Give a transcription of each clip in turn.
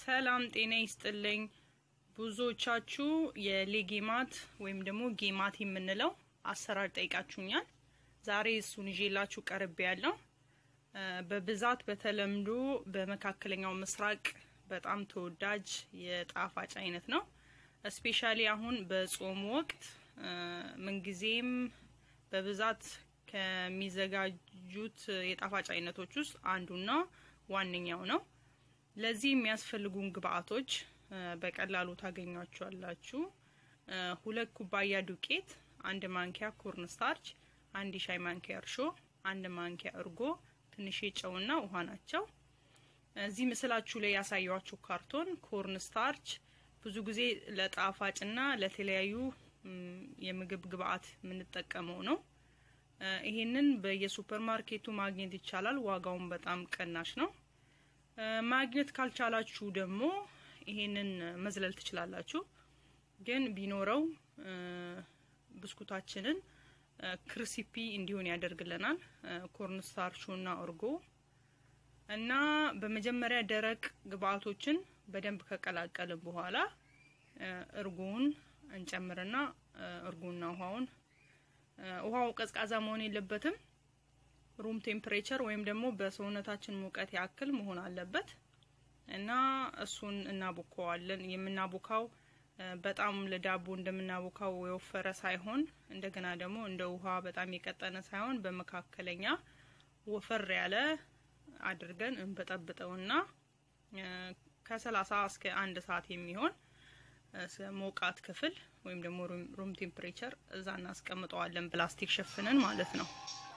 ሰላም ጤና ይስጥልኝ። ብዙዎቻችሁ የሌጌማት ወይም ደግሞ ጌማት የምንለው አሰራር ጠይቃችሁኛል። ዛሬ እሱን ይዤላችሁ ቀርቤ ያለው በብዛት በተለምዶ በመካከለኛው ምስራቅ በጣም ተወዳጅ የጣፋጭ አይነት ነው። እስፔሻሊ አሁን በጾም ወቅት ምንጊዜም በብዛት ከሚዘጋጁት የጣፋጭ አይነቶች ውስጥ አንዱና ዋነኛው ነው። ለዚህ የሚያስፈልጉን ግብአቶች በቀላሉ ታገኟቸዋላችሁ። ሁለት ኩባያ ዱቄት፣ አንድ ማንኪያ ኮርን ስታርች፣ አንድ ሻይ ማንኪያ እርሾ፣ አንድ ማንኪያ እርጎ፣ ትንሽ ጨውና ውሃ ናቸው። እዚህ ምስላችሁ ላይ ያሳያችሁ ካርቶን ኮርን ስታርች ብዙ ጊዜ ለጣፋጭና ለተለያዩ የምግብ ግብአት የምንጠቀመው ነው። ይሄንን በየሱፐር ማርኬቱ ማግኘት ይቻላል። ዋጋውን በጣም ቅናሽ ነው። ማግኘት ካልቻላችሁ ደግሞ ይሄንን መዝለል ትችላላችሁ። ግን ቢኖረው ብስኩታችንን ክሪስፒ እንዲሆን ያደርግልናል። ኮርንስታርቹና እርጎ እና በመጀመሪያ ደረቅ ግብአቶችን በደንብ ከቀላቀልን በኋላ እርጎውን እንጨምርና እርጎና ውሃውን ውሃው ቀዝቃዛ መሆን የለበትም። ሩም ቴምፕሬቸር ወይም ደግሞ በሰውነታችን ሙቀት ያክል መሆን አለበት እና እሱን እናቦከዋለን። የምናቦካው በጣም ለዳቦ እንደምናቦካው የወፈረ ሳይሆን እንደገና ደግሞ እንደ ውሃ በጣም የቀጠነ ሳይሆን በመካከለኛ ወፈር ያለ አድርገን እንበጠብጠውና ከሰላሳ እስከ አንድ ሰዓት የሚሆን ሞቃት ክፍል ወይም ደግሞ ሩም ቴምፕሬቸር እዛ እናስቀምጠዋለን፣ ፕላስቲክ ሸፍነን ማለት ነው።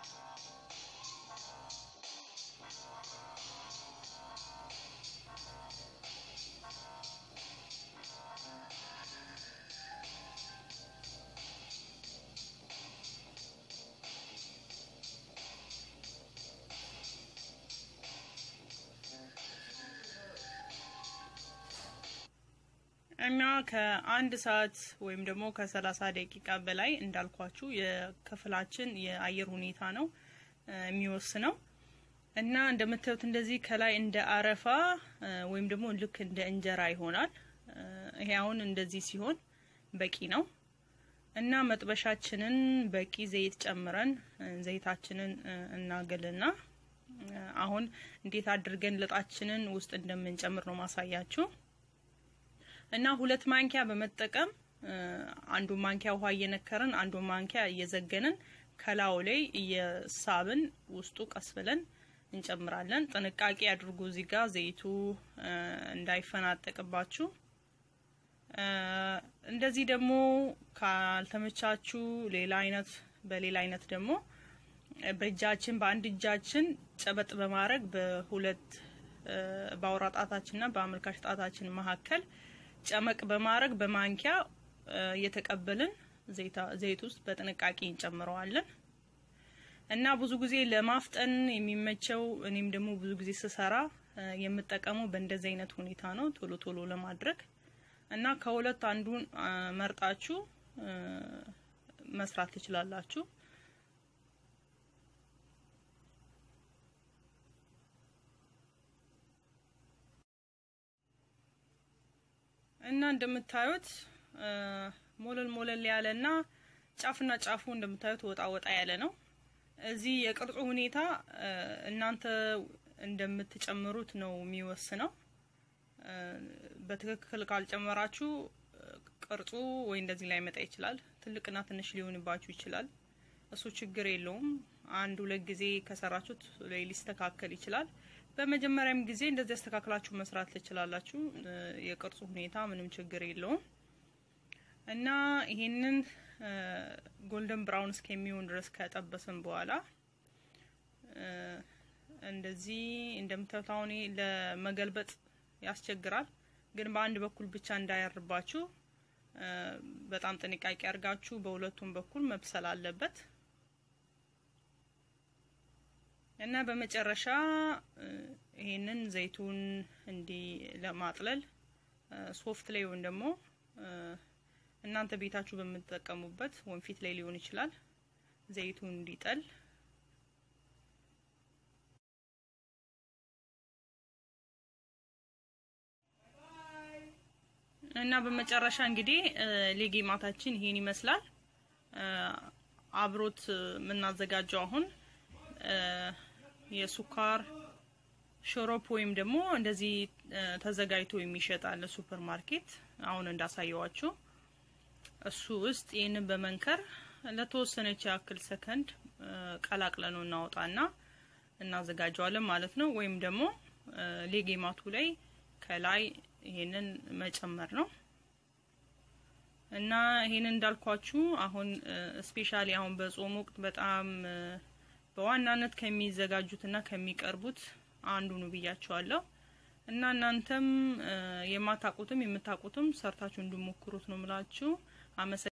እና ከአንድ ሰዓት ወይም ደግሞ ከሰላሳ ደቂቃ በላይ እንዳልኳችሁ የክፍላችን የአየር ሁኔታ ነው የሚወስነው። እና እንደምታዩት እንደዚህ ከላይ እንደ አረፋ ወይም ደግሞ ልክ እንደ እንጀራ ይሆናል። ይሄ አሁን እንደዚህ ሲሆን በቂ ነው። እና መጥበሻችንን በቂ ዘይት ጨምረን ዘይታችንን እናገልና አሁን እንዴት አድርገን ልጣችንን ውስጥ እንደምንጨምር ነው ማሳያችሁ። እና ሁለት ማንኪያ በመጠቀም አንዱ ማንኪያ ውሃ እየነከርን አንዱ ማንኪያ እየዘገንን ከላዩ ላይ እየሳብን ውስጡ ቀስ ብለን እንጨምራለን። ጥንቃቄ አድርጉ እዚህ ጋር ዘይቱ እንዳይፈናጠቅባችሁ። እንደዚህ ደግሞ ካልተመቻችሁ ሌላ አይነት በሌላ አይነት ደግሞ በእጃችን በአንድ እጃችን ጨበጥ በማድረግ በሁለት በአውራ ጣታችንና በአመልካች ጣታችን መካከል ጨመቅ በማድረግ በማንኪያ እየተቀበልን ዘይት ውስጥ በጥንቃቄ እንጨምረዋለን እና ብዙ ጊዜ ለማፍጠን የሚመቸው እኔም ደግሞ ብዙ ጊዜ ስሰራ የምጠቀመው በእንደዚህ አይነት ሁኔታ ነው፣ ቶሎ ቶሎ ለማድረግ እና ከሁለት አንዱን መርጣችሁ መስራት ትችላላችሁ። እና እንደምታዩት ሞለል ሞለል ያለ እና ጫፍና ጫፉ እንደምታዩት ወጣ ወጣ ያለ ነው። እዚህ የቅርጹ ሁኔታ እናንተ እንደምትጨምሩት ነው የሚወስነው። በትክክል ካልጨመራችሁ ቅርጹ ወይ እንደዚህ ላይ መጣ ይችላል። ትልቅና ትንሽ ሊሆንባችሁ ይችላል። እሱ ችግር የለውም። አንድ ሁለት ጊዜ ከሰራችሁት ላይ ሊስተካከል ይችላል። በመጀመሪያም ጊዜ እንደዚህ አስተካክላችሁ መስራት ትችላላችሁ። የቅርጹ ሁኔታ ምንም ችግር የለውም እና ይሄንን ጎልደን ብራውን እስከሚሆን ድረስ ከጠበስን በኋላ እንደዚህ እንደምታዩት አሁን ለመገልበጥ ያስቸግራል፣ ግን በአንድ በኩል ብቻ እንዳያርባችሁ በጣም ጥንቃቄ አድርጋችሁ በሁለቱም በኩል መብሰል አለበት። እና በመጨረሻ ይሄንን ዘይቱን እንዲህ ለማጥለል ሶፍት ላይ ወይም ደግሞ እናንተ ቤታችሁ በምትጠቀሙበት ወንፊት ላይ ሊሆን ይችላል ዘይቱን እንዲጠል እና በመጨረሻ እንግዲህ ሌጌማታችን ይሄን ይመስላል። አብሮት የምናዘጋጀው አሁን የሱካር ሾሮፕ ወይም ደግሞ እንደዚህ ተዘጋጅቶ የሚሸጣል ሱፐር ማርኬት አሁን እንዳሳየዋችሁ እሱ ውስጥ ይህንን በመንከር ለተወሰነች ያክል ሰከንድ ቀላቅለ ነው እናወጣና እናዘጋጀዋለን ማለት ነው። ወይም ደግሞ ሌጌማቱ ላይ ከላይ ይሄንን መጨመር ነው እና ይሄንን እንዳልኳችሁ አሁን ስፔሻሊ አሁን በጾም ወቅት በጣም በዋናነት ከሚዘጋጁትና ከሚቀርቡት አንዱ ነው ብያቸዋለሁ። እና እናንተም የማታውቁትም የምታውቁትም ሰርታችሁ እንድሞክሩት ነው ምላችሁ። አመሰ